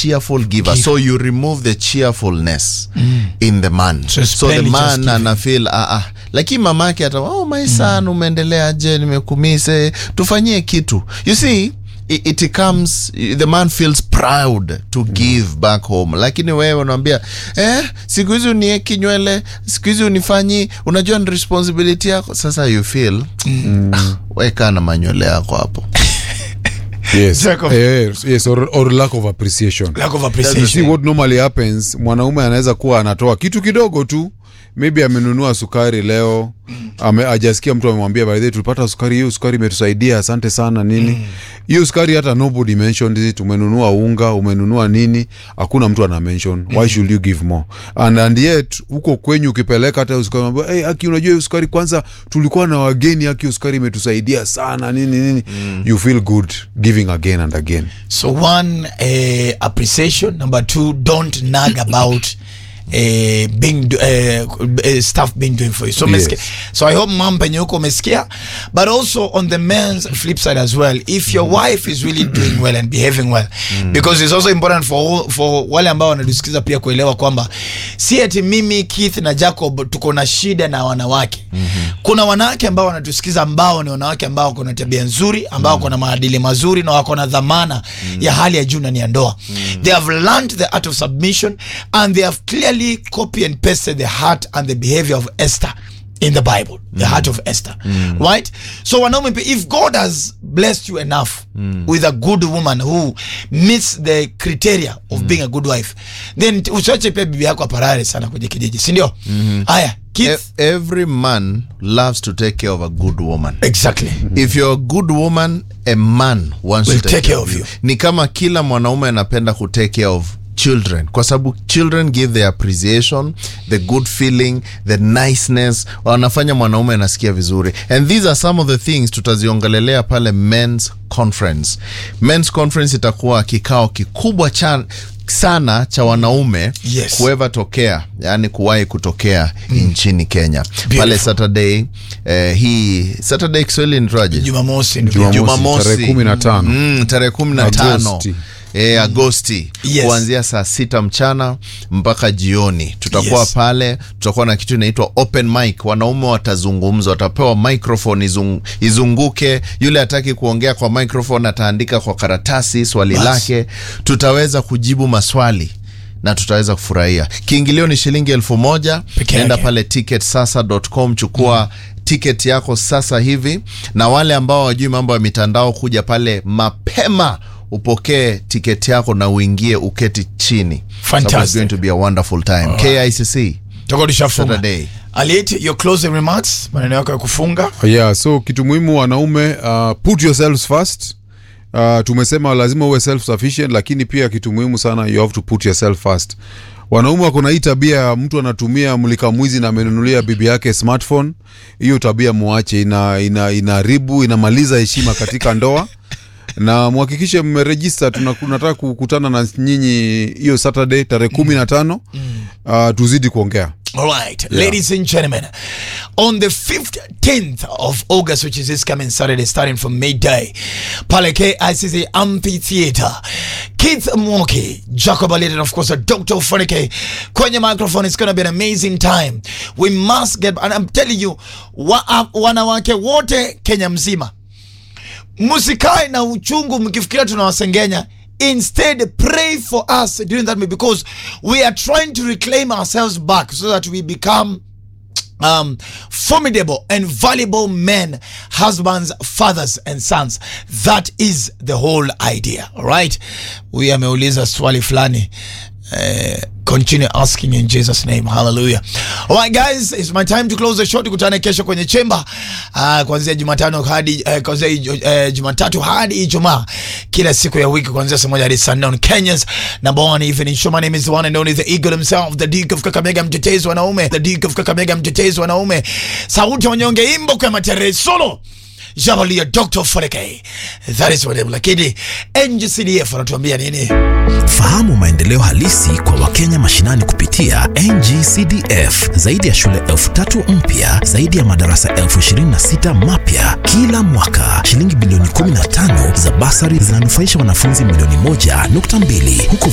cheerful giver so you remove the cheerfulness in the man So so, the spend just man giving. ana feel ah, ah. lakini mamake ata oh my son umeendeleaje nimekumise tufanyie kitu you see it, it comes the man feels proud to give back home lakini wewe unaambia eh, siku hizi unieki nywele siku hizi unifanyi unajua ni responsibility yako sasa you feel ah, weka na manywele yako hapo yes. Lack of- yes, yes or, or lack of appreciation lack of you see appreciation what normally happens mwanaume anaweza kuwa anatoa kitu kidogo tu maybe amenunua sukari leo ame, ajasikia mtu amemwambia by the way, tulipata sukari hiyo sukari imetusaidia asante sana nini hiyo sukari hata nobody mentioned it umenunua unga umenunua nini hakuna mtu ana mention why should you give more and, and yet huko kwenyu ukipeleka hata hiyo sukari unamwambia, hey, aki unajua hiyo sukari kwanza tulikuwa na wageni aki hiyo sukari imetusaidia sana nini nini you feel good giving again and again So one, uh, appreciation. Number two, don't nag about uh, being uh, uh, stuff being doing for you. So, Yes. umesikia? so I hope mom penye huko umesikia. But also on the men's flip side as well, if your wife is really doing well and behaving well, because it's also important for all- for wale ambao wanatusikiza pia kuelewa kwamba si ati mimi Keith na Jacob tuko na shida na wanawake. Kuna wanawake ambao wanatusikiza ambao ni wanawake ambao wako na tabia nzuri, ambao wako na maadili mazuri na wako na dhamana ya hali ya juu ndani ya ndoa. They have learned the art of submission and they have clearly copy and pasted the heart and the behavior of Esther in the Bible, the heart of Esther, right? So wanaume, pia, if God has blessed you enough with a good woman who meets the criteria of being a good wife, then t- usiache pia bibi yako aparare sana kwenye kijiji, si ndio? Haya, Keith, E- every man loves to take care of a good woman exactly. if you're a good woman a man wants Will to take, take care of you. ni kama kila mwanaume anapenda ku take care of children kwa sababu children give the appreciation the good feeling the niceness wanafanya mwanaume anasikia vizuri and these are some of the things tutaziongelelea pale men's conference men's conference itakuwa kikao kikubwa cha sana cha wanaume Yes. kueva tokea yani kuwahi kutokea nchini kenya pale Beautiful. saturday eh, hii saturday kiswahili nitwaje Jumamosi ndio. Jumamosi, Jumamosi. tarehe kumi na tano. Mm, tarehe kumi na tano Agosti. e, Agosti Yes. kuanzia saa sita mchana mpaka jioni tutakuwa Yes. pale. Tutakuwa na kitu inaitwa open mic, wanaume watazungumza, watapewa microphone izung, izunguke. Yule hataki kuongea kwa microphone ataandika kwa karatasi swali Bas. lake, tutaweza kujibu maswali na tutaweza kufurahia. Kiingilio ni shilingi elfu moja. Peke Nenda yake. pale ticketsasa.com chukua ticket yako sasa hivi, na wale ambao wajui mambo ya mitandao, kuja pale mapema upokee tiketi yako na uingie uketi chini. Fantastic. Sababu it's going to be a wonderful time. KICC Tutakuwa tushafunga. Saturday. Aliet, your closing remarks, maneno yako ya kufunga. yeah so kitu muhimu wanaume uh, put yourselves first uh, tumesema lazima uwe self sufficient lakini pia kitu muhimu sana you have to put yourself first wanaume wako na hii tabia ya mtu anatumia mlika mwizi na amenunulia bibi yake smartphone hiyo tabia muache ina ina inaharibu inamaliza heshima katika ndoa na mhakikishe mmerejista tuna- tunataka kukutana na nyinyi hiyo saturday tarehe kumi na tano uh, tuzidi kuongea All right, ladies and gentlemen, on the 15th of August, which is this coming Saturday, starting from midday, pale KICC Amphitheater, Keith Mwoki, Jacob Alit, and of course, Dr. Funike, kwenye microphone. It's going to be an amazing time. We must get, and I'm telling you, wa, wanawake wote Kenya mzima, msikae na uchungu mkifikiria tunawasengenya instead pray for us during that meeting because we are trying to reclaim ourselves back so that we become um, formidable and valuable men, husbands, fathers, and sons. That is the whole idea. All right. We ameuliza swali fulani. Uh, continue asking in Jesus name hallelujah all right guys it's my time to close the show tukutane kesho kwenye chemba uh, kuanzia jumatano hadi uh, kuanzia uh, jumatatu hadi ijumaa kila siku ya wiki kuanzia saa moja hadi saa nne on Kenya's number one evening show my name is the one and only the eagle himself the duke of Kakamega mtetezi wanaume the duke of Kakamega mtetezi wanaume sauti ya wanyonge imbo kwa matere solo Javalia Dr. Foreke. That is what I'm lakini NGCDF wanatuambia nini? Fahamu maendeleo halisi kwa Wakenya mashinani kupitia NGCDF. Zaidi ya shule elfu tatu mpya, zaidi ya madarasa elfu ishirini na sita mapya kila mwaka. Shilingi bilioni 15 za basari zinanufaisha wanafunzi milioni moja nukta mbili huku